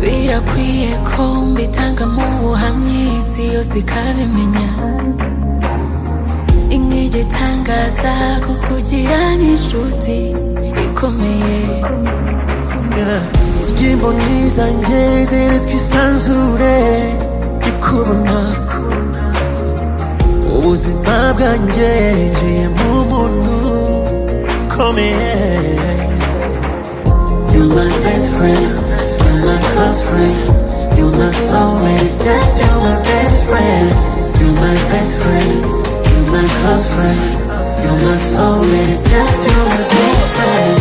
bikwiye ko mbitanga mu buhamyi isi yose ikabimenya itangaza ko kugira nk'inshuti ikomeye urya imboni zanjye ziri twisanzure ndikubona ubuzima bwanjye njiye mu muntu ukomeye You're my best friend, you're my close friend, you're my soulmate, it's just you're my best friend, you're my best friend, you're my close friend, you're my soulmate, it's just you're my best friend.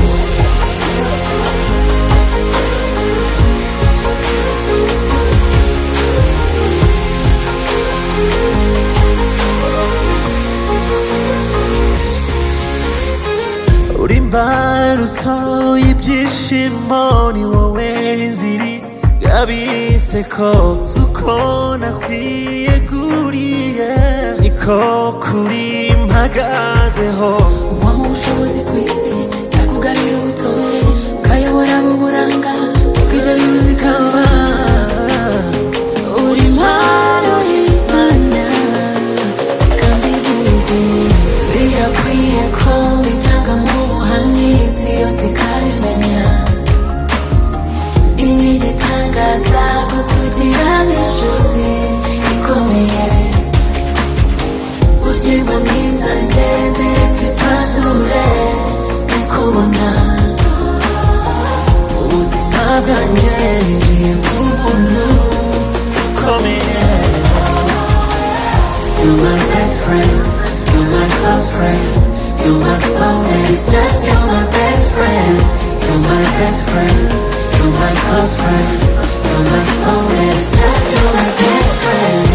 uri imbarutso y'ibyishimo ni wowe nziri y'abiseko si uko nakwiye kuriye niko kuri mpagazeho uwampa ubushobozi ku isi yakugarira ubutore ukayobora mu buranga bw'ibyo bintu zikaba uri impano y'imana kandi bwite birakwiye ko mbitanga mu buhamya isi yose ikabimenya imwe igitangaza ko kugira n'inshuti ikomeye Uzima nizanje zizwi sanzure Nikubona ubuzima bwanjye ngiye bw'ubuntu bukomeye You're my best friend, you're my close friend, you're my soulmate, it's just you're my best friend, you're my best friend, you're my close friend, you're my soulmate, it's just you're my best friend.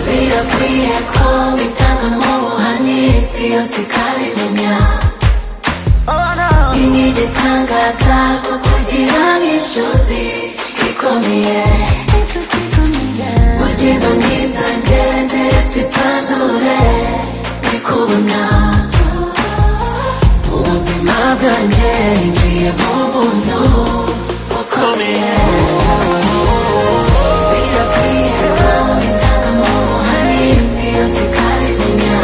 Birakwiye ko mbitanga mu buhamya isi yose ikabimenya oh no Imwe igitangaza ko kugira nk'inshuti ikomeye Inshuti ikomeye Uzima nizanje zizwi sanzure Nikubona ubuzima bwanjye ngiye mu buntu bukomeye Birakwiye ko mbitanga mu buhamya isi yose ikabimenya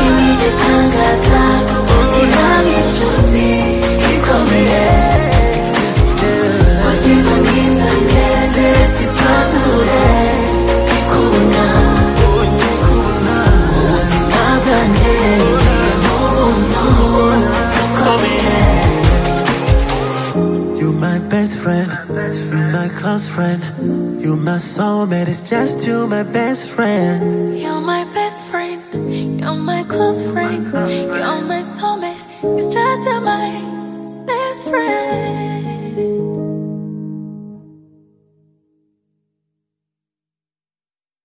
Imwe igitangaza ko kugira nk'inshuti ikomeye Uzima nizanje zizwi sanzure Nikubona You're my best friend, you're my close friend, you're my soulmate, it's just you, my best friend. You're my